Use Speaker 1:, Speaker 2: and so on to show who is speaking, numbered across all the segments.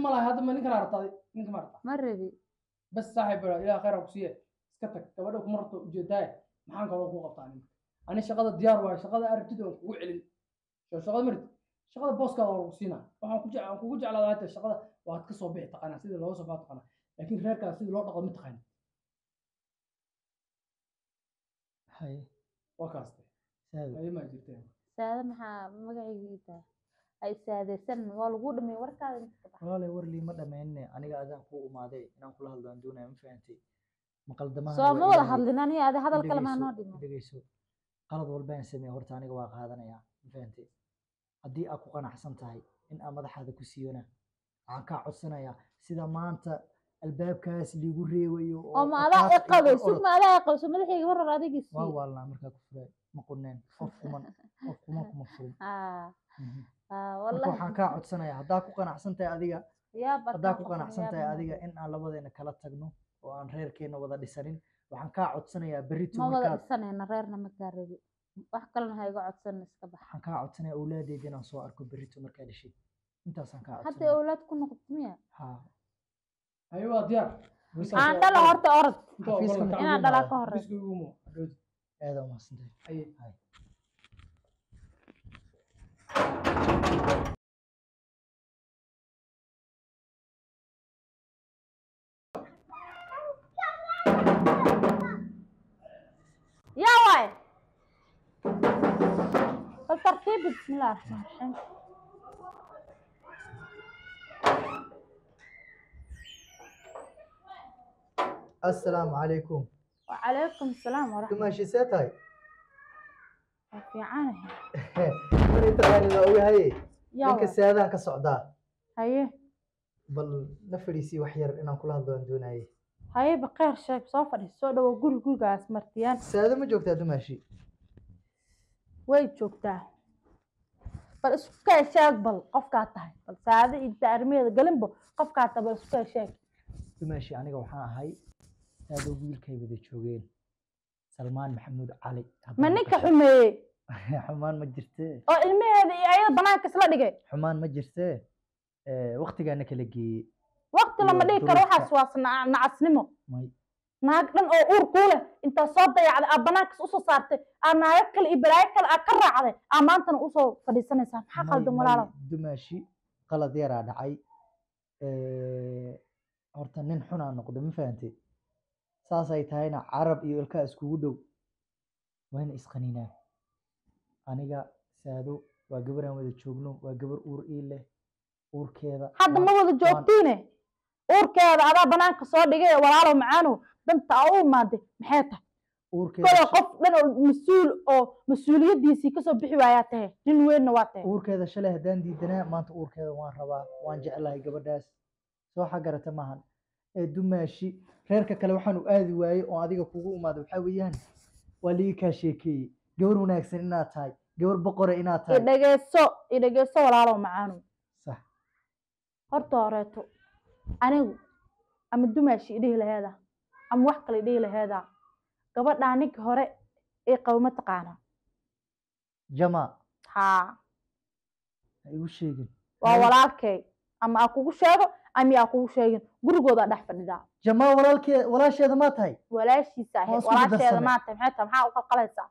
Speaker 1: ma laha hadda ma ninkan aragtay ninka ma aragta
Speaker 2: ma rabi
Speaker 1: bas saaxiib baa ilaah khayr ha ku siiye iska tag gabadha kuma rabto ujeedaaye maxaan kaloo ku qabtaa ninka ani shaqada diyaar waayo shaqada aragtida waan kugu celin soo shaqada marid shaqada booskaada waa lagu siinaa waxaan ku jeclaan kugu jeclaadaa hata shaqada waad ka soo bixi taqaanaa sidii looga soo baa taqaanaa laakiin reerkaas sidii loo dhaqo ma taqaanid
Speaker 3: haye
Speaker 1: waa kaaste
Speaker 3: saado
Speaker 1: ayo maa jirteen
Speaker 2: saade maxaa magacayga tahay ay saadeysan waa lagu dhamay warkaada inta ka bax
Speaker 3: walaalay war liima dhammaynne aniga adaan kuu umaaday inaan kula hadlo aan doonaya ma fahantay maqaldamaha
Speaker 2: soo ma wada hadlin ani adi hadal kale maa noo dhimo
Speaker 3: dhegeyso qalad walbaan sameeye horta aniga waa qaadanayaa ma fahantay haddii aad ku qanacsan tahay in aan madaxaada ku siiyona waxaan kaa codsanayaa sida maanta albaabkaas liigu reewayo
Speaker 2: oo ma adaa i
Speaker 3: qaadka
Speaker 2: qabay
Speaker 3: iyo
Speaker 2: sug
Speaker 3: orod.
Speaker 2: ma adaa i qabay soo madaxayga ma raba adigii
Speaker 3: waa
Speaker 2: sii
Speaker 3: waalnaa markaa ku furay ma quneen qof kuman qof kuman kuma furin
Speaker 2: aa
Speaker 3: Mhm.
Speaker 2: aa
Speaker 3: marka
Speaker 2: wallahi
Speaker 3: waxaan kaa codsanayaa haddaa ku qanacsan tahay adiga
Speaker 2: yaa
Speaker 3: haddaa ku qanacsan tahay adiga in aan labadeena kala tagno oo aan reerkeena wada dhisanin waxaan kaa codsanayaa berrito
Speaker 2: ma wada
Speaker 3: markaad
Speaker 2: dhisanayna reerna ma kaa rabi wax kalena ha iga codsan iska bax
Speaker 3: waxaan kaa codsanayaa awlaadeeda inaan soo arko berrito markaa dhashay intaasaan kaa
Speaker 2: hadda
Speaker 3: codsanaya
Speaker 2: awlaad ku noqoto miya
Speaker 3: haa
Speaker 1: ayo waa diyaar
Speaker 2: aan dhala horta orod
Speaker 1: Inta waa
Speaker 3: xafiiska
Speaker 1: gobolka.
Speaker 3: ma
Speaker 2: inaan
Speaker 3: ugu
Speaker 2: dhalaa
Speaker 3: imaada?
Speaker 2: ka horey
Speaker 1: Xafiiska igu imo, hadhowdi.
Speaker 3: aada umahadsantahay
Speaker 1: Aye.
Speaker 3: Hay.
Speaker 2: yaa waay bal tartiibi bismillahi raxmaan raxiim
Speaker 3: assalaamu calaykum
Speaker 2: wacalaykum asalaam waraxmat
Speaker 3: dumaashiisee tahay
Speaker 2: waa fiicanahay
Speaker 3: mani taqaani waa ogahaye
Speaker 2: yaa
Speaker 3: ninka
Speaker 2: waay
Speaker 3: saadaan ka socdaa
Speaker 2: haye
Speaker 3: bal na fadhiisii wax yar inaan kula hadlo aan doonaye
Speaker 2: haye bakeyr sheeg soo fadhiis soo dhawo guri gurigaas martiyaan
Speaker 3: saado ma joogtaa dumaashi
Speaker 2: way joogtaa bal isku kay sheeg bal qofkaa tahay bal saade inta arrimaheeda galinba qofkaa tahay bal isku kay sheeg
Speaker 3: dumaashi aniga waxaan ahay saado wiilkay wada joogeen salmaan maxamuud cali haddaan
Speaker 2: ma ninka
Speaker 3: maqashay.
Speaker 2: xumeeyey
Speaker 3: xumaan ma jirtee
Speaker 2: oo ilmaheeda iyo ayada banaanka isla dhigay
Speaker 3: xumaan ma jirtee waktigaana kala geeyey
Speaker 2: waqti lama
Speaker 3: Iyo
Speaker 2: dhigi karo
Speaker 3: duruufta.
Speaker 2: waxaas waa na- nacasnimo
Speaker 3: may
Speaker 2: naag dhan oo uur kuu leh intaa soo dayacday aa banaankas usoo saartay aa naago kale iyo balaayo kale aa ka raacday aa maantana usoo fadhiisanaysaa maxaa
Speaker 3: may-
Speaker 2: qaldan
Speaker 3: may
Speaker 2: walaalo
Speaker 3: dumaashi qalad yaraa dhacay horta nin xunaa noqda ma fahantay saasay tahayna carab iyo ilkaa iskugu dhow wayna isqaninaan aniga saado waa gabar aan wada joogno waa gabar uur ii leh uurkeeda
Speaker 2: hadda
Speaker 3: waan-
Speaker 2: ma wada joogtiine uurkeeda adaa banaanka soo dhigay walaalow macaanow danta aa u imaaday maxay tahay
Speaker 3: uurkeeda
Speaker 2: kolay
Speaker 3: sha-
Speaker 2: qof dhan oo mas-uul oo mas-uuliyaddiisii kasoo bixi waayaa tahay nin weynna waa tahay
Speaker 3: uurkeeda shalay haddaan diidanaa maanta uurkeeda waan rabaa waan jeclahay gabadhaas soo xagarata maahan ee dumaashi reerka kale waxaan u aadi waayey oo adiga kugu imaada waxaa weeyaan waa liigi kaa sheekeeyey gabar wanaagsan inaad tahay gabar boqora inaad tahay
Speaker 2: idhegeyso idhegeyso walaalow macaanow
Speaker 3: sax
Speaker 2: horta horeeto anigu ama dumaashi idhihi laheeda ama wax kale idhihi laheeda gabadhaa ninka hore ee qabo ma taqaana
Speaker 3: jamaa
Speaker 2: haa
Speaker 3: ha igu sheegin
Speaker 2: waa
Speaker 3: Hay.
Speaker 2: walaalkay ama aa kugu sheego ama aa kugu sheegin gurigoodaa dhex fadhidaa
Speaker 3: jamaa walaalkee walaasheeda maa tahay
Speaker 2: walaashiisa ahayd
Speaker 3: Hoos ugu
Speaker 2: walaasheeda
Speaker 3: darsane.
Speaker 2: maanta maxay tahay maxaa u qalqalaysaa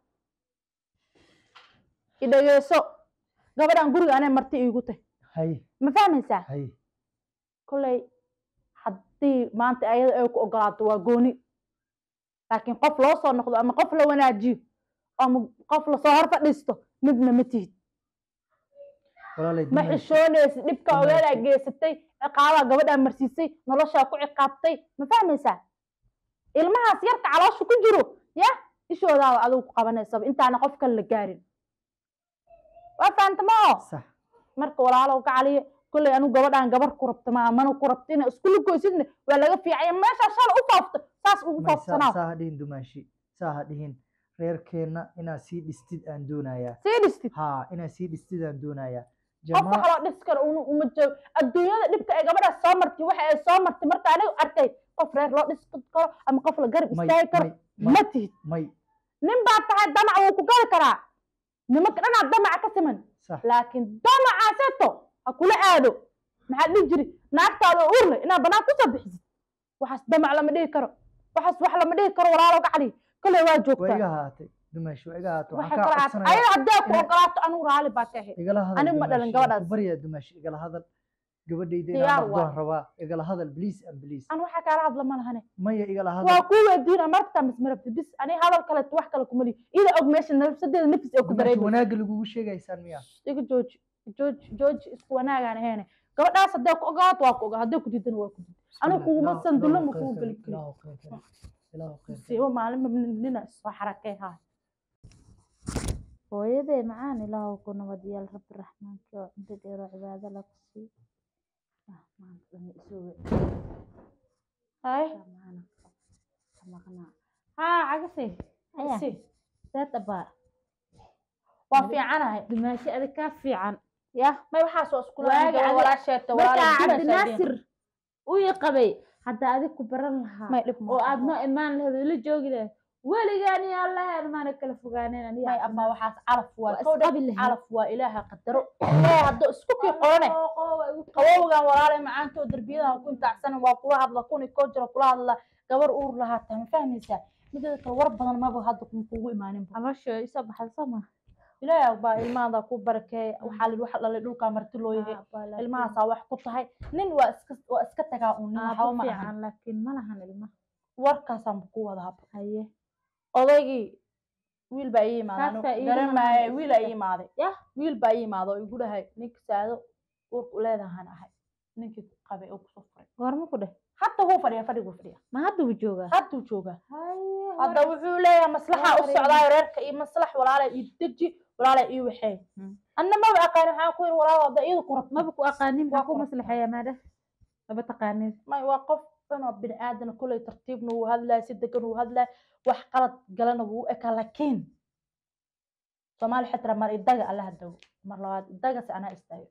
Speaker 2: idhegeyso gabadhan guriga anay marti iigu tahy
Speaker 3: hay
Speaker 2: ma fahmaysaa
Speaker 3: hay
Speaker 2: kolley haddii maanta ayada ay ku ogolaato waa gooni laakiin qof loo soo noqdo ama qof la wanaajiyo ama qof lasoo hor fadhiisto midna ma tihid
Speaker 3: walaalay
Speaker 2: ma
Speaker 3: dumaashi
Speaker 2: xishoonaysid dhibka
Speaker 3: Dumaashi.
Speaker 2: ogeedaa geysatay ciqaabaa gabadhaa marsiisay noloshaa ku ciqaabtay ma fahmaysaa ilmahaas yarka caloosha ku jiro ya ishoodaaba adigu ku qabanaysaba intaana qof kale la gaarin waa fahanta ma oo
Speaker 3: sax
Speaker 2: marka walaalow ka caliyo kolley anigu gabadhaan gabar ku rabta maaha mana ku rabta ina isku lugoysidna waa laga fiicaya meeshaa shala u faafto saas ugu
Speaker 3: may saa
Speaker 2: faafsanaaw
Speaker 3: saa ha dhihin dumaashi saa ha dhihin reerkeenna inaad sii dhistid aan doonayaa
Speaker 2: sii dhistid
Speaker 3: haa inaad sii dhistid aan doonayaa
Speaker 2: qof wax
Speaker 3: jamaa
Speaker 2: loo dhis karo una uma joogo adduunyada dhibka ay gabadhaas soo martay waxa ay soo martay marka anigu arkay qof reer loo dhis karo ama qof la garab
Speaker 3: may
Speaker 2: istaagi karo
Speaker 3: may may
Speaker 2: ma tihid
Speaker 3: may
Speaker 2: nin baa tahay damac wuu ku gari karaa nimanka dhanaad damaca ka siman
Speaker 3: sax
Speaker 2: laakiin damacaaseto ha kula aado maxaa dhihi jiri naagtaada oo uur leh inaad banaan kusoo bixisid waxaas damac lama dhihi karo waxaas wax lama dhihi karo walaalo gacali kale waa
Speaker 3: waa
Speaker 2: joogtaa
Speaker 3: iga haatay dumaashi waa iga haatay
Speaker 2: waxay
Speaker 3: waxaan kaa
Speaker 2: kala
Speaker 3: codsanaya
Speaker 2: ayada haddee ku
Speaker 3: inay-
Speaker 2: ogolaato anigu raali baa ka ahayd
Speaker 3: igala hadal
Speaker 2: anigu ma dhalin
Speaker 3: dumaashi, waan
Speaker 2: gabadhaas.
Speaker 3: ku baryaa dumaashi igala hadal gabadhayda
Speaker 2: Diyaar
Speaker 3: inaan noqdoon
Speaker 2: waay.
Speaker 3: rabaa igala hadal please and please
Speaker 2: an waxaa kaala hadla ma lahane
Speaker 3: maya igala
Speaker 2: waa
Speaker 3: hadal
Speaker 2: kuu weydiina markata misma rabtid bis ani hadal kale wax kale kuma lihi ida og meesha nafsadeeda nafis ee ku
Speaker 3: dumaashi
Speaker 2: dareemaysa
Speaker 3: wanaagga lagugu sheegaysaan miya
Speaker 2: iga jooji jooji jooji isku wanaagaan ahayn gabadhaas haddee ku ogolaato waa ku ogaa haddee ku diidana waa ku diid anigu kuguma
Speaker 3: Ilaahu-
Speaker 2: sandulo
Speaker 3: Ilaahu
Speaker 2: ma kugu
Speaker 3: khayr
Speaker 2: geli
Speaker 3: kale,
Speaker 2: kari
Speaker 3: Ilaahu khayr kale, Ilaahu khayr kale.
Speaker 2: siibo maalinba nina soo xarakay haa
Speaker 4: hooyaday macaan ilaahu ku nabadyaal rabbi raxmaanki oo cunto dheer oo cibaado la ku sii Ah, maanta dhan isoo
Speaker 2: hay
Speaker 4: maana ka maqnaa
Speaker 2: haa cagasi
Speaker 4: Aya.
Speaker 2: si
Speaker 4: seed abaa
Speaker 2: waa fiicanahay
Speaker 4: dumaashi adig kaa fiican
Speaker 2: ya may waxaas oo isku
Speaker 4: Waaga
Speaker 2: lahayn
Speaker 4: adi-
Speaker 2: walaasheeta
Speaker 4: markaa cabdinaasir uu ii qabay hadda adig ku baran lahaa
Speaker 2: may dhib
Speaker 4: oo aad noo imaan lahayd oo ila joogi lahayd weligaan iyo allaheed maana kala fogaaneen aniga
Speaker 2: may ama waxaas calaf waa
Speaker 4: waa
Speaker 2: kowdha
Speaker 4: isqabi lahayd
Speaker 2: calaf waa ilaaha qadaro ee hadduu isku kii qorane qabowgan walaalay macaantoo derbiyadaha ku intaacsanan waa kula hadla kuni koo jira kula hadla gabar uur lahaata ma fahmaysaa mideeda kale war badan maba hadda kugu imaaninba
Speaker 4: caloosha isoo baxda soo ma
Speaker 2: ilaahay baa ilmahaada ku barakeey waxaa lidhi waxa dhalay dhulkaa marti loo yahay ilmahaasaa wax ku tahay nin waa iska waa iska tagaa uun nin waxba ma ahan
Speaker 4: fiican laakiin ma lahan ilma
Speaker 2: warkaasaan ku wada haba
Speaker 4: haye
Speaker 2: odaygii wiil baa ii imaaday
Speaker 4: Kaas baa
Speaker 2: anigu
Speaker 4: ii
Speaker 2: garan
Speaker 4: imaaday.
Speaker 2: maayo wiil aa ii imaaday
Speaker 4: Yah.
Speaker 2: wiil baa ii imaaday oo igu dhahay ninka saado uurka u leedahaan ahay ninkii ku qabay oo kusoo furay
Speaker 4: goorma ku dheh
Speaker 2: hadda wuu fadhiya fadhiguu fadhiya
Speaker 4: ma hadda uu joogaa
Speaker 2: hadduu joogaa
Speaker 4: haye
Speaker 2: hadda wuxuu leeyahay maslaxa u
Speaker 4: Waa
Speaker 2: socdaayo reerka iyo maslax walaalay ii deji walaalay ii waxeey
Speaker 4: Hmm.
Speaker 2: anna maba aqaan waxaan ku yiri walaal hadda iyadu ku rabto
Speaker 4: maba ku aqaanin
Speaker 2: Waa
Speaker 4: maxaa ku
Speaker 2: ku
Speaker 4: maslaxeeya maadha maba taqaanin
Speaker 2: may waa qof dhanoo bini aadana kuley tartiibna wuu hadlaya si degan wuu hadlaya wax qalad galana wuu u ekaa laakiin soomaali xitra mar idaga allaha dago mar labaad idagase anaa istaayo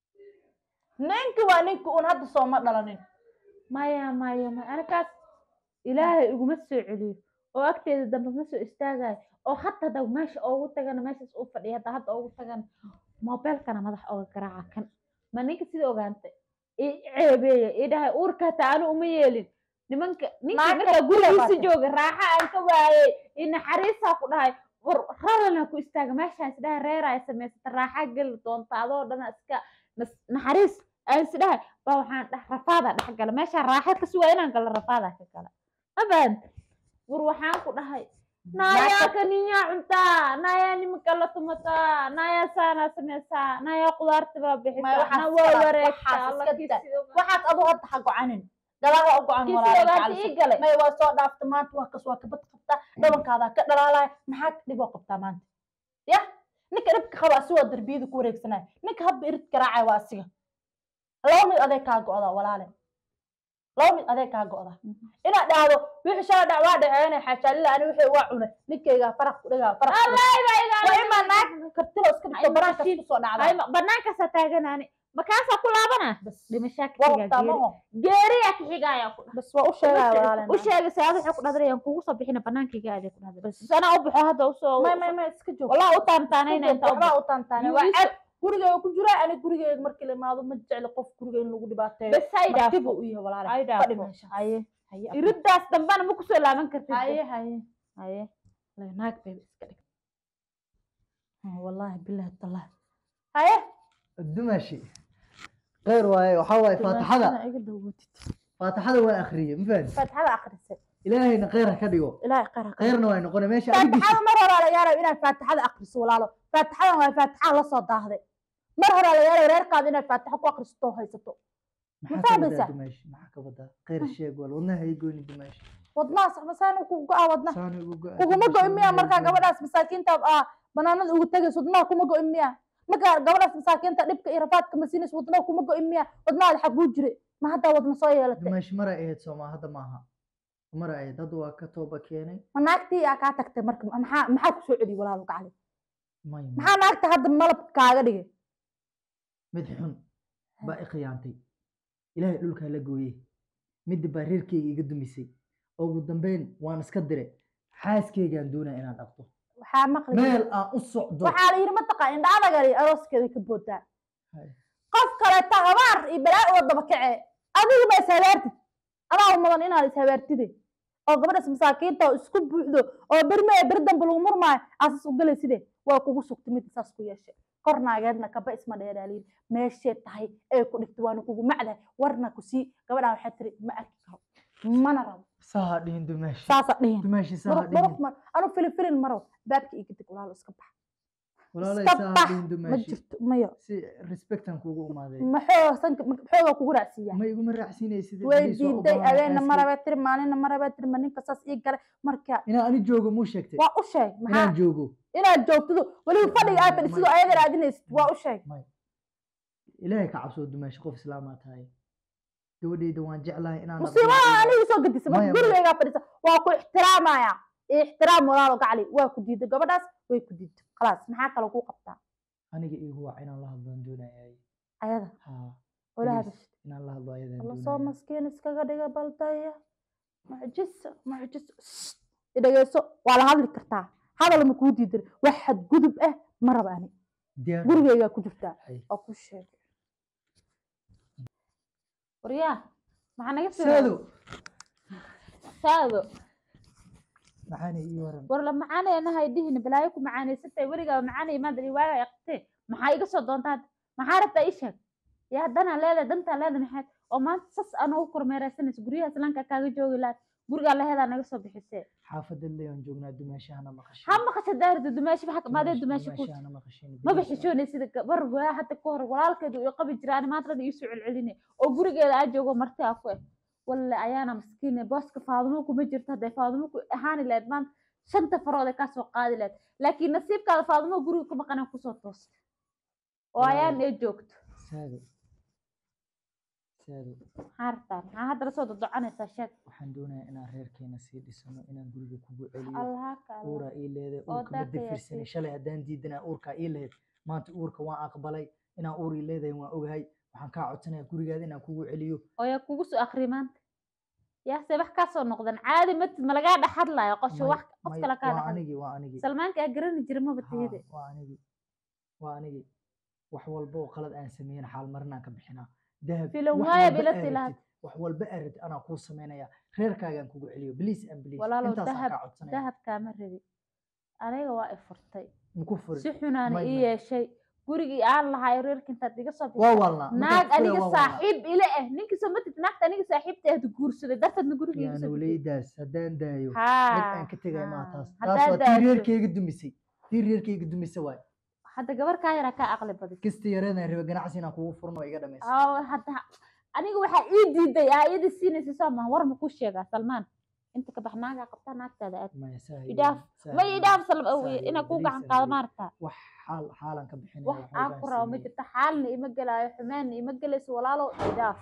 Speaker 2: ninki waa ninki uun hadda sooma dhalanin
Speaker 4: maya maya maya anakaas ilaahay iguma soo celiyo oo agteeda dambe ma soo istaagayo oo hata hadda meesha oogu tagana meeshaas u fadhiya hadda hadda oogu tagana mobeelkana madax ooga garaaca kan ma ninka sida ogaantay i ceebeeya i dhahay uurka hataa anu uma yeelin nimanka ninka
Speaker 2: Naagta
Speaker 4: markaa
Speaker 2: kule
Speaker 4: gurigiisa
Speaker 2: baatay.
Speaker 4: jooga raaxa aan ka waayey i naxariisaa ku dhahay war ralana ku istaaga meeshaan isdhahay reeraa samaysata raaxa geli doonta adoo dhana iska nas- naxariis aan isdhahay baa waxaan dhah rafaadaa dhex gala meeshaan raaxa ka sugaa inaan galo rafaadaa ka gala ma fahant war waxaan ku dhahay naayaa kaniyaa cuntaa naayaa nimanka la tumataa naayaa saanaa sameysaa naayaa qudaarta baa
Speaker 2: Maya,
Speaker 4: bixisaa
Speaker 2: waxaas
Speaker 4: na waa
Speaker 2: kala-
Speaker 4: wareegtaa
Speaker 2: waxaas
Speaker 4: alla
Speaker 2: iska
Speaker 4: kii
Speaker 2: daa.
Speaker 4: sida ogaa-
Speaker 2: waxaad adu hadda ha gocanin gadaha u gocan
Speaker 4: kii sida
Speaker 2: walaalay
Speaker 4: ogaanta
Speaker 2: gacalisa.
Speaker 4: ii galay
Speaker 2: may waa soo dhaafta maanta waa kas waa kabad qabtaa dhabankaadaa ka dhalaalaya maxaa dhiboo qabtaa maanta ya ninka dhibka qaba asigoo darbiyada ku wareegsanaya ninka habba irid garaacaya waa asiga laba mid adeeg kaa go'da walaale laba mid adeeg kaa go'da inaad dhahdo wixii shala dhac waa dhaceene xaajaalila ani wixii waa cunay ninkaygaa faraq ku dhigaa faraq ku dhigaa waa imaa naag kartilo iska dhigto
Speaker 4: Ay,
Speaker 2: banaankas
Speaker 4: mashiin.
Speaker 2: kusoo dhacda
Speaker 4: Ay, ma- banaankaasa taaganaani makaasaa ku laabana
Speaker 2: bas
Speaker 4: dhimashaa ka
Speaker 2: waa
Speaker 4: xigaa
Speaker 2: waqtaa
Speaker 4: geeri
Speaker 2: maho
Speaker 4: geeriyaa ka xigaaya ku dhahay
Speaker 2: bas waa u sheegaya walaale
Speaker 4: u sheegay saad waxay ku dhadrayaan kugu soo bixina banaankayga aadee ku dhadray sanaa u baxo hadda usoo
Speaker 2: may may may iska joog
Speaker 4: walaa u taantaanayna inta u
Speaker 2: waxbaa u taantaane
Speaker 4: Yuu
Speaker 2: waa
Speaker 4: ii
Speaker 2: ceeb gurigeyga ku jira ani gurigeyga markii la imaado ma jecli qof guriga in lagu dhibaateeyo
Speaker 4: bes hay
Speaker 2: martibu
Speaker 4: dhaafo
Speaker 2: u yahay walaale
Speaker 4: hay
Speaker 2: fadhi
Speaker 4: dhaafo
Speaker 2: meesha
Speaker 4: haye
Speaker 2: haye
Speaker 4: iridaas dambana ma kusoo laaban kartid
Speaker 2: haye haye
Speaker 4: haye
Speaker 2: Lee, naag bay iska dhig wallaahi bilahi tallah haye
Speaker 3: dumaashi khayr waaye waxaa waaye faatixada
Speaker 2: Dumaashada iga dawatid
Speaker 3: faatixada waa akhriyey ma fahanti
Speaker 2: faatixada akhrisay
Speaker 3: ilaahayna khayr ha ka dhigo
Speaker 2: ilaahay qara
Speaker 3: khayrna waa noqona meesha adigiisa
Speaker 2: faatixada mar hore la yaarayo inaad faatixada akhriso walaalo faatixadan waa faatixada la soo daahday mar hore la yaarayo reerkaada inaad faatixo ku akhrisato oo haysato
Speaker 3: maxaa ka
Speaker 2: fahmaysaa?
Speaker 3: wadaa dumaashi maxaa ka wadaa khayr sheeg wal wadnaha hay goyni dumaashi
Speaker 2: wadnaha saxmasaan ku go-a wadna
Speaker 3: saani ugu go-a
Speaker 2: kuguma
Speaker 3: dumaashi,
Speaker 2: go-in miya
Speaker 3: wadnaha
Speaker 2: markaa
Speaker 3: hay goyni.
Speaker 2: gabadhaas masaakiinta ah banaanada ugu tegayso wadnaha kuma go-in miya markaa gabadhaas masaakiinta dhibka iyo rafaadka masiinayso wadnaha kuma go-in miya wadnahaada xaguu jire ma haddaa wadna soo yeelatay
Speaker 3: dumaashi mara ahayd sooma hadda maaha mara ahayd hadda waa ka tooba keenay
Speaker 2: ma naagtii aa kaa tagtay marka maxaa maxaa kusoo celiyey walaalo gacali
Speaker 3: may may.
Speaker 2: maxaa naagta hadda malab kaaga dhigay
Speaker 3: mid xun baa i khiyaantay ilaahay dhulkaa la gooyey midda baa reerkeyga iga dumisay ugu dambeyn waan iska dire xaaskeygaan doonaa inaan dhaqdo
Speaker 2: waxaa maqli
Speaker 3: meel aan u socdo
Speaker 2: waxaa la yidhi mataqaa indha adagali arooskeeda ka boodaa
Speaker 3: Hay.
Speaker 2: qof kaleeta habaar iyo balaa uga daba kacee adigu ma ishabaartid adaa mudan inaad ishabaartide oo gabadhaas masaakiinta oo isku buuxdo oo berme ee ber dambe lagu murmaayo aasas u galayside waa kugu sugtay mid saas ku yeeshay kor naageedna kaba isma dheeraaliin meeshee tahay ee ku dhigtay waana kugu macdahay warna ku sii gabadhaa waxaa tiri ma arki karo mana rabo
Speaker 3: saha dhihin dumaashi
Speaker 2: saasa dhihin
Speaker 3: dumaashi saha
Speaker 2: muruq
Speaker 3: dhihin
Speaker 2: muruq mar anu filin filin marow baabka iga dig walaalo iska bax
Speaker 3: walaalay
Speaker 2: iska
Speaker 3: saha
Speaker 2: bax
Speaker 3: dhihin
Speaker 2: ma
Speaker 3: dumaashi
Speaker 2: jirto mayo
Speaker 3: si respectan kuugu umaaday
Speaker 2: maxoo sanka maxoogaa kugu raacsiiyaa
Speaker 3: ma iguma raacsiinaysid
Speaker 2: way diiday adeena marabaa tiri maalina marabaa tiri ma ninka saas ii galay marka
Speaker 3: inaan ani joogo muu sheegtay
Speaker 2: waa u sheeg maxaa
Speaker 3: inaan joogo
Speaker 2: inaad joogtido weliba fadhiga aad fadhisido
Speaker 3: may-
Speaker 2: ayada raadinaysid waa u sheeg
Speaker 3: may ilaahay ka cabsoo dumaashi qof islaamaa tahay gabadhayda waan jeclahay inaan
Speaker 2: musiibada anigu soo gadisa marka
Speaker 3: Maya, maya.
Speaker 2: gurigaygaa fadhisa waa ku ixtiraamaya ixtiraam walaalo gacli waa ku diiday gabadhaas way ku diiday khalaas maxaa kale kuu qabtaa
Speaker 3: aniga iigu wac inaan la hadlaan doonayay
Speaker 2: ayada
Speaker 3: ha
Speaker 2: oo la
Speaker 3: please,
Speaker 2: hadashid
Speaker 3: inaan la hadlo ayadaan
Speaker 2: alla soo
Speaker 3: doonaya
Speaker 2: maskiin iskaga dhiga baldaya mucjiso mucjiso Shh, i dhegeyso waa la hadli kartaa hadal ma kuu diidan wax xadgudub ah ma raba ani
Speaker 3: diyaar
Speaker 2: gurigaygaa ku jirtaa
Speaker 3: Hay.
Speaker 2: oo ku sheeg waryaa maxaa naga
Speaker 3: saado
Speaker 2: saado
Speaker 3: maxaana ii waran
Speaker 4: war la macaanaynahay dhihin balaayo ku macaanaysatay weligaa macaanay maanta riwaayo ay qabtee maxaa iga soo doontaad maxaa rabtaa ii sheeg yaa danaa leedahay dantaa leedahay maxaad oo maanta sas anoo u kormeeraysanaysa guryaha islaanka kaaga joogi lahayd gurigaa laheedaa naga soo bixisee
Speaker 3: xaafadda leon joognaa dumaashahana maqashay
Speaker 4: ha maqasha daarida dumaashi maxaa maadee dumaashi ku
Speaker 3: dumaashahana maqashin
Speaker 4: ma bixishoonay sida gabar waa hadda ka hor walaalkeedu uu qabi jiraan maanta dhan iisoo celcelinay oo gurigeeda aa joogo marti aa ku eh walle ayaana maskiine booska faadumo kuma jirto hadday faadumo ku ahaani lahayd maanta shanta farood ay kasoo qaadi lahayd laakiin nasiibkaada faadumo guriga ku maqanay kusoo toosta oo ayaan ee joogto
Speaker 3: saado saado
Speaker 4: maxaa rabtaa maxaa hadda lasoo dodoconaysaa sheeg
Speaker 3: waxaan doonayaa inaan reerkeena sii dhisano inaan guriga kugu celiyo
Speaker 4: allahaka allah
Speaker 3: uuraa ii leeday
Speaker 4: oo
Speaker 3: uurka ma
Speaker 4: daaqaya
Speaker 3: dafirsanay
Speaker 4: sii.
Speaker 3: shalay haddaan diidanaa uurkaa ii lehed maanta uurka waan aqbalay inaan uur ii leedahay waan ogahay waxaan kaa codsanayaa gurigaada inaan kugu celiyo
Speaker 4: oo yaa kugu soo akri maanta yaase wax kaasoo noqdan caadi matid ma lagaa dhex hadlayo qosho
Speaker 3: May-
Speaker 4: wax qof
Speaker 3: may-
Speaker 4: kale kaa
Speaker 3: waa
Speaker 4: dhex
Speaker 3: anigii waa anigii
Speaker 4: salmaanka aa garani jira maba
Speaker 3: Haa,
Speaker 4: tihide
Speaker 3: waa anigii waa anigii wax walba oo qalad aan sameeyin xaal marinaan ka bixinaa dahab
Speaker 4: Filan
Speaker 3: wax
Speaker 4: waaya
Speaker 3: walba
Speaker 4: bila
Speaker 3: aa
Speaker 4: silaad.
Speaker 3: rabtid, wax walba aa rabtid anaa kuu sameynaya reerkaagaan kugu celiyo bliis and bliis
Speaker 4: walaalow
Speaker 3: intaasaan
Speaker 4: dahab
Speaker 3: kaa codsanaya
Speaker 4: dahab kaama rabi aniga waa i furtay
Speaker 3: maku furin
Speaker 4: si xunaana
Speaker 3: may-
Speaker 4: ii
Speaker 3: may.
Speaker 4: yeeshay gurigii aan lahay reerka intaad iga soo
Speaker 3: waa
Speaker 4: bixisay
Speaker 3: walnaa
Speaker 4: naag aniga saaxiib ile ah ninkii soo matid naagta aniga saaxiibta ahdu guursaday darteedna guriga iga
Speaker 3: yaa
Speaker 4: soo bixisay
Speaker 3: nuuleydaas haddaan daayo mid
Speaker 4: haa
Speaker 3: aan ka tegay maa
Speaker 4: haa.
Speaker 3: taas taas
Speaker 4: haddaad
Speaker 3: waa tii
Speaker 4: daato
Speaker 3: reerkeyga dumisay tii reerkeyga dumisay waay
Speaker 4: hadda gabar kaa yaraa kaa aqli badan
Speaker 3: kasta yareedaan raba ganacsi inaan kugu furno waa iga dhamaysa
Speaker 4: Aa, hadda aniga waxaa ii diiday aa iyada siinaysa soo maha war ma ku sheegaa salmaan inta ka bax naagaa qabtaa naagtaada aad
Speaker 3: maya saa
Speaker 4: idhaaf ma idhaaf inaa kuu gacan qaado maarta
Speaker 3: wax xaal xaalan ka bixinaya
Speaker 4: wax aa ku rabo ma jirto xaalna ima gelaayo xumaanna ima gelayso walaalow idhaaf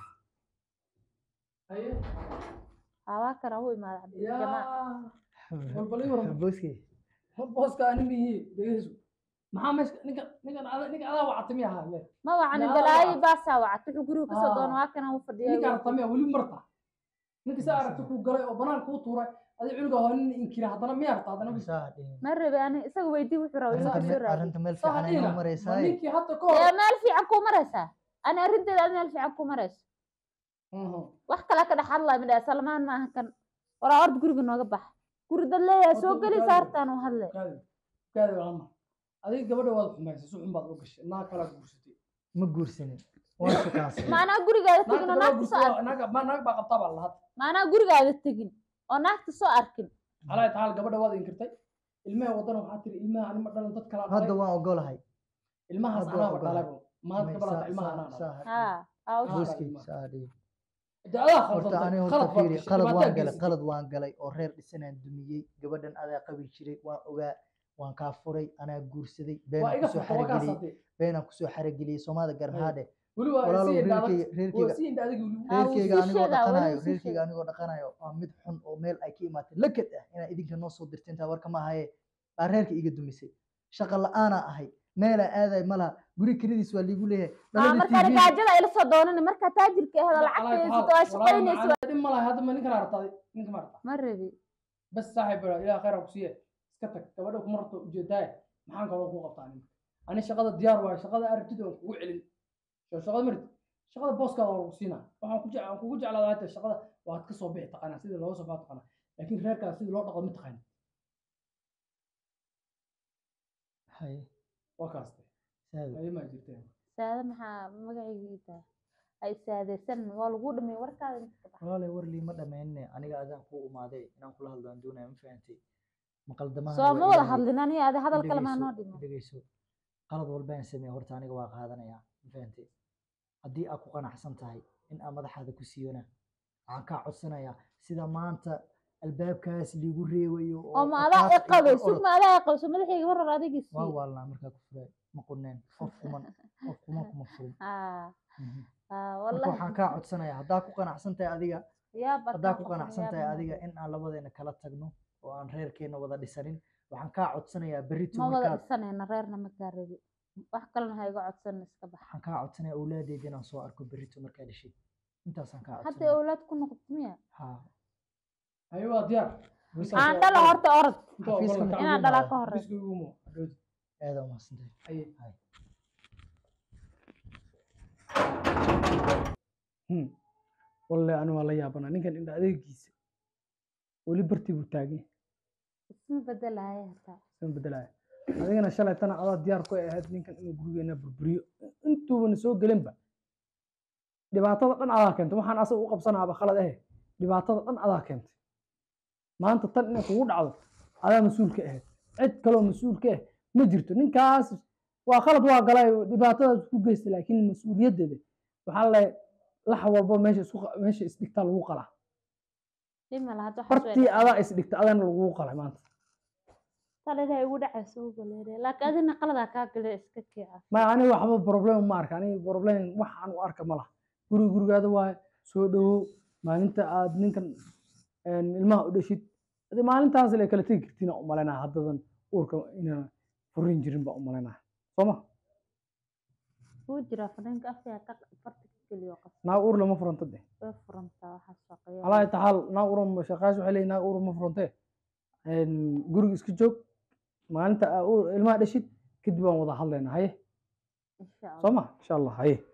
Speaker 1: haye
Speaker 4: hawaa kana u imaada cabdijamaa
Speaker 1: yaa walbal ii waran
Speaker 3: booskey
Speaker 1: booska ani miyi dhegeyso maxaa meesha ninka ninkan ada- ninka adaa wacata miya ahaa le
Speaker 4: ma wacani
Speaker 1: Yaa
Speaker 4: balaayi
Speaker 1: wac.
Speaker 4: baasaa wacad wuxuu guriga kasoo doona
Speaker 1: Aa.
Speaker 4: waa kana u fadhiya
Speaker 1: ninka aragta miya weli marta ninka saa aragta kuu galay oo banaan kuu tuuray adi cunuga hoo nin inkira haddana miya arta haddana wiil
Speaker 3: saa dhihin
Speaker 4: ma rabi ani isaga weydii wuxuu rabo
Speaker 3: arrinta
Speaker 4: inuu
Speaker 3: me-
Speaker 4: soo raadi
Speaker 3: arrinta meel
Speaker 1: soo
Speaker 3: fiican
Speaker 1: hadhiina
Speaker 3: aynu
Speaker 1: ma
Speaker 3: maraysaa
Speaker 1: ninkii hadda ka
Speaker 4: ee
Speaker 1: hor
Speaker 4: meel fiican kuu maraysaa ani arrinteeda aad meel fiican kuu marayso
Speaker 1: Mhm.
Speaker 4: wax kale ka dhex hadlaya midhaa salmaan maaha kan waraa orda guriga nooga bax guri dad leeyahay
Speaker 1: Horta
Speaker 4: soo
Speaker 1: u
Speaker 4: geli
Speaker 1: kaadi.
Speaker 4: saartaan u hadle
Speaker 1: kaadi kaadi walama adiga gabadha waad xumaysay si xun baad u gashay naag kalaa guursatay
Speaker 3: ma guursanin waan shukaansan
Speaker 4: maanaa gurigaada
Speaker 1: naagta
Speaker 4: tegin oo
Speaker 1: kalaa
Speaker 4: naagta soo
Speaker 1: guursatay
Speaker 4: arkin
Speaker 1: naag ma naag baa qabtaa baa lahaad
Speaker 4: maanaa gurigaada tegin oo naagta soo arkin
Speaker 1: calaa tacaala gabadha waad inkirtay ilmaha wadana waxaa tiri ilmaha anima dhalan dad kalaa
Speaker 3: hadda
Speaker 1: dhalay
Speaker 3: waan ogolahay
Speaker 1: ilmahaas
Speaker 3: hadda waa
Speaker 1: anaaba
Speaker 3: ogolahay.
Speaker 1: dhalay maanta
Speaker 3: May-
Speaker 1: gabadha
Speaker 3: saa-
Speaker 1: ilmaha
Speaker 3: saa-
Speaker 1: anaa dhalay
Speaker 3: saa-
Speaker 4: haa aa u
Speaker 1: Ah.
Speaker 4: sheeg
Speaker 3: booskey saa dhihin
Speaker 1: de adaa
Speaker 3: horta
Speaker 1: khaldantay
Speaker 3: ani
Speaker 1: khalad
Speaker 3: horta
Speaker 1: baad
Speaker 3: fiiri
Speaker 1: gashay
Speaker 3: qalad waan
Speaker 1: dhibaataa
Speaker 3: galay
Speaker 1: geysatay
Speaker 3: qalad waan galay oo reer dhisanaan dumiyey gabadhan adaa qabi jiray waan ogaa waan kaa furay anaa guursaday
Speaker 1: waa
Speaker 3: beenaan
Speaker 1: iga
Speaker 3: kusoo
Speaker 1: furta waa kaas
Speaker 3: xarageliyey
Speaker 1: hadee
Speaker 3: beenaan kusoo xarageliyey soomaalida
Speaker 1: Ay.
Speaker 3: garmahaadhe
Speaker 1: weli waa
Speaker 3: walaalow
Speaker 1: sii indha adag
Speaker 3: reerkeyga
Speaker 1: waa
Speaker 3: reerkeyga
Speaker 1: sii indha adag weli
Speaker 4: Ah, wuu
Speaker 3: reerkeyga
Speaker 4: sii
Speaker 3: anigoo
Speaker 4: sheegaa, weli
Speaker 3: dhaqanayo
Speaker 4: wuu sii
Speaker 3: reerkeyga
Speaker 4: sheegaa.
Speaker 3: anigoo dhaqanayo waa mid xun oo meel ay ka imaatay lakad ah inaa idinka noo soo dirta intaa warka ma ahaye baa reerka iga dumisay shaqa la-aanaa ahay meelaa aaday ma laha guri kelidiis waa liigu leeyahay
Speaker 4: aa
Speaker 3: dhalada
Speaker 4: markaa
Speaker 3: TV
Speaker 4: gaajada ila soo doonani markaa taajirka ahda lacagta haysato waa shaqaynaysa
Speaker 1: dhib ma laha hadda ma ninkan aragtay ninka ma aragta
Speaker 4: ma rabi
Speaker 1: bas saaxiib baa ilaa khayr ha ku siiye iska tag gabadha kuma rabto ujeedaaye maxaan kaloo ku qabtaa ninka ani shaqada diyaar waayo shaqada aragtida waan kugu celin soo shaqada marid shaqada booskaada waa lagu siinaa waxaan ku jeclaan kugu jeclaadaa hata shaqada waad ka soo bixi taqaanaa sidii looga soo baa taqaanaa laakiin reerkaas sidii loo dhaqo ma taqaanid
Speaker 3: haye
Speaker 1: waa kaaste
Speaker 3: saado
Speaker 1: ayo maa jirteen
Speaker 4: saade maxaa magaciigii tahay ay saadeysan waa lagu dhameeyey warkaada inta ka bax
Speaker 3: walaalay war liima dhammaynne aniga adaan kuu umaaday inaan kula hadlo aan doonaya ma fahantay maqaldamaha
Speaker 4: soo ma wada hadlin aniga adi hadal kale maa noo dhimo
Speaker 3: dhegeyso qalad walbaan sameeye horta aniga waa qaadanayaa ma fahantay haddii aad ku qanacsan tahay in aan madaxaada ku siiyona waxaan kaa codsanayaa sida maanta albaabkaas liigu reebayo
Speaker 4: oo ma adaa i qabay sug ma adaa i qabay soo madaxayga mar hore adiga
Speaker 3: waa
Speaker 4: sii
Speaker 3: waalnaa markaa ku furay ma quneen qof kuman qof kuman kuma furin
Speaker 4: aa
Speaker 3: Mhm.
Speaker 4: aa
Speaker 3: marka
Speaker 4: wallahi
Speaker 3: waxaan kaa codsanayaa haddaa ku qanacsan tahay adiga
Speaker 4: yaa
Speaker 3: haddaa ku qanacsan tahay adiga in aan labadeena kala tagno oo aan reerkeena wada dhisanin waxaan kaa codsanayaa berrito
Speaker 4: ma wada
Speaker 3: markaad
Speaker 4: dhisanayna reerna ma kaa rabi wax kalena ha iga codsan iska bax
Speaker 3: waxaan kaa codsanayaa awlaadeeda inaan soo arko berrito markaa dhashid intaasaan kaa
Speaker 4: hadda
Speaker 3: codsanaya
Speaker 4: awlaad ku noqoto miya
Speaker 3: haa
Speaker 1: ayo waa diyaar
Speaker 4: aan dhala horta orod
Speaker 1: Inta waa
Speaker 3: xafiiska
Speaker 1: gobolka
Speaker 3: ma-
Speaker 4: inaan
Speaker 3: ugu
Speaker 4: dhalaa
Speaker 3: imaado.
Speaker 4: ka horey
Speaker 1: xafiiska ugu imo hadhowdi
Speaker 3: aada umahadsantahay
Speaker 1: aye
Speaker 3: Hay.
Speaker 1: Hmm. walle ani waa la yaabanaa ninkan indha adeegiisa weli bartii buu taagay
Speaker 4: isma bedelaya hataa
Speaker 1: isma bedelaya adigana shalay tana adaa diyaar ku ahayd ninkan inuu gurigeena burburiyo intuubana soo gelinba dhibaatada dhan adaa keentay waxaan asaga u qabsanaaba khalad ahe dhibaatada dhan adaa keentay maanta tan inay kugu dhacdo adaa mas-uul ka ahayd cid kaloo mas-uul ka ah ma jirto ninkaas waa khalad waa galay dhibaatadaas ku geystay laakiin mas-uuliyaddeeda waxaa la lax walbo meesha isku qa- meesha isdhigtaa lagu qalaa
Speaker 4: dhima la hadda waxaas
Speaker 1: bartii adaa isdhigta adana lagu qalay maanta
Speaker 4: talidaa igu dhacaysa ugu leedahay laakiin adina qaladaa kaa gale iska kiica
Speaker 1: ma aniga waxba problem ma arka aniga problem waxaan u arka ma laha guri gurigaada waaye soo dhawow maalinta aad ninkan een, ilmaha u dhashid ade maalintaas la kala tegi kartiin u malaynaa haddadan uurka inaan furin jirin baa u malaynaa sooma
Speaker 4: wuu jiraa fadhiinka afkaa ka farta ka geliyo qas
Speaker 1: naag uur lama furanta de
Speaker 4: way furantaa waxaas shaqeeya
Speaker 1: alaa taxaal naag uur shaqaas waxay leeyihin naag uur ma furantee een, guriga iska joog maalinta aa uur ilmaha dhashid kadib waan wada hadlaynaa haye
Speaker 4: insha allah
Speaker 1: sooma insha allah haye